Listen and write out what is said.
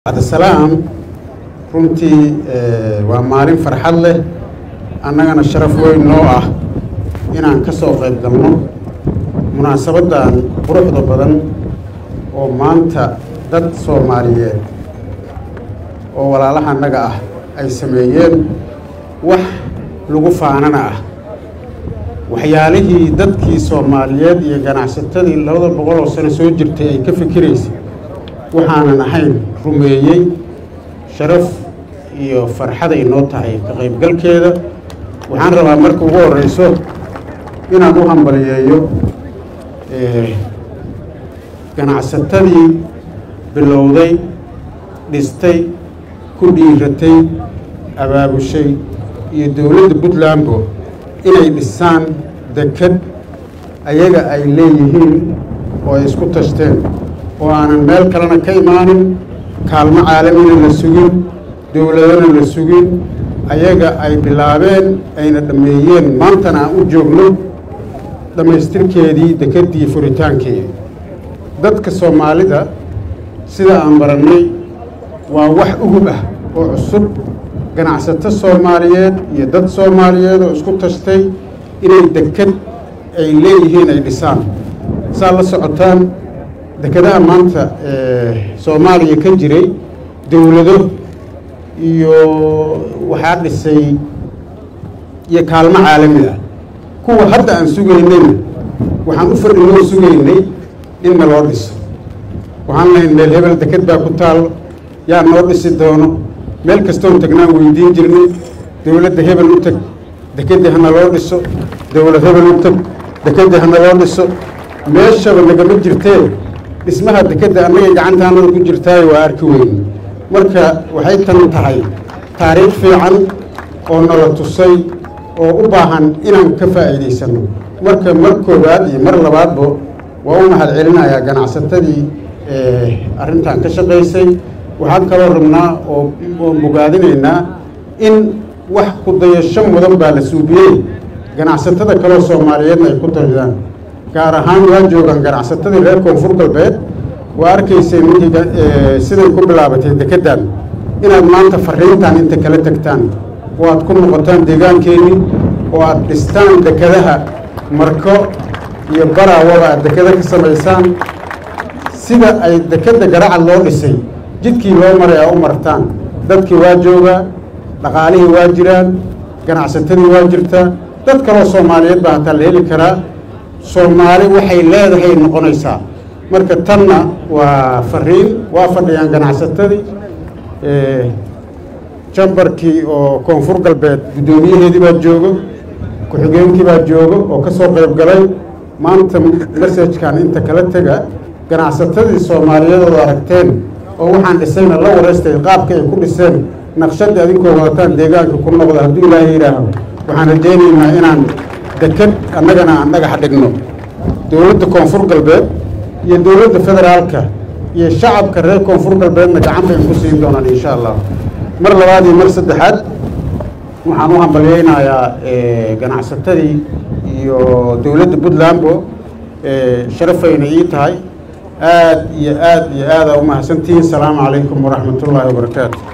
cabdisalaam runtii waa maalin farxad leh annagana sharaf weyn noo ah inaan ka soo qayb galno munaasabaddan quruxda badan oo maanta dad soomaaliyeed oo walaalaha annaga ah ay sameeyeen wax lagu faanana ah waxyaalihii dadkii soomaaliyeed iyo ganacsatadii labada boqol oo sano soo jirtay ay ka fikiraysay waxaanan ahayn rumeeyey sharaf iyo farxaday noo tahay ka qaybgalkeeda waxaan rabaa marka ugu horeyso inaan u hambaliyeeyo ganacsatadii bilowday dhistay ku dhiiratay abaabushay iyo dowladda puntlandbo inay dhisaan deked ayaga ay leeyihiin oo ay isku tashteen oo aanan meel kalena ka imaanin kaalmo caalamina la sugin dowladana la sugin ayaga ay bilaabeen ayna dhammeeyeen maantana aan u joogno dhammaystirkeedii dekeddii furitaankeedii dadka soomaalida sida aan barannay waa wax ugub ah oo cusub ganacsato soomaaliyeed iyo dad soomaaliyeed oo isku tashtay inay deked ay leeyihiin ay dhisaan saa la socotaan dekedaha maanta soomaaliya ka jiray dowlado iyo waxaa dhisay iyo kaalmo caalami ah kuwa hadda aan sugaynayna waxaan u fadhinoo sugaynay in na loo dhiso waxaan lahayn meel hebel deked baa ku taallo yaa noo dhisi doono meel kastoon tagnaan weydiin jirnay dowladda hebel u teg dekeddii hana loo dhiso dowlad hebel u teg dekeddii hana loo dhiso meeshaba nagama jirtee dhismaha dekedda annagay gacantaanada ku jirtaayo waa arki weyn marka waxay tan tahay taariikh fiican oo nala tusay oo u baahan inaan ka faa'iidaysanno marka mar koowaad iyo mar labaadba waa u mahad celinayaa ganacsatadii arrintan ka shaqaysay waxaan kaloo rabnaa oo oo bogaadinaynaa in wax ku dayasho mudan baa la suubiyey ganacsatada kaloo soomaaliyeedna ay ku daydaan gaar ahaan waa joogaan ganacsatadii reer koonfur galbeed waa arkayseen ninkii siday ku bilaabatay dekeddan inaad maanta fariintan inta kala tegtaan oo aad ku noqotaan deegaankeenii oo aad dhistaan dekedaha marko iyo baraawaba aad dekeda ka samaysaan sida ay dekedda garacad loo dhisay jidkii loo maray aa u martaan dadkii waa joogaa dhaqaalihii waa jiraan ganacsatadii waa jirtaa dad kaloo soomaaliyeed baa hataa la heli karaa soomaali waxay leedahay noqonaysaa marka tanna waa fariin waa fadhiyaan ganacsatadii jambarkii oo koonfur galbeed guddoomiyaheedii baa joogo ku-xigeenkii baa joogo oo ka soo qayb galay maanta masajkan inta kala tega ganacsatadii soomaaliyeed oo aragteen oo waxaan dhisayna la wareystay qaabka ay ku dhiseen naqshadii adinkoo wadataan deegaanka ku noqda hadduu ilaahay yidhaaho waxaan rajaynaynaa inaan deked annagana aan dhagax dhigno dowladda koonfur galbeed iyo dowladda federaalka iyo shacabka reer koonfur galbeedna gacan bay ku siin doonaan insha allah mar labaad iyo mar saddexaad waxaan u hambalyeynayaa ganacsatadii iyo dowladda puntlandbo sharafayna ii tahay aad iyo aad iyo aada u mahadsantihiin asalaamu calaykum waraxmat ullaahi wabarakaatu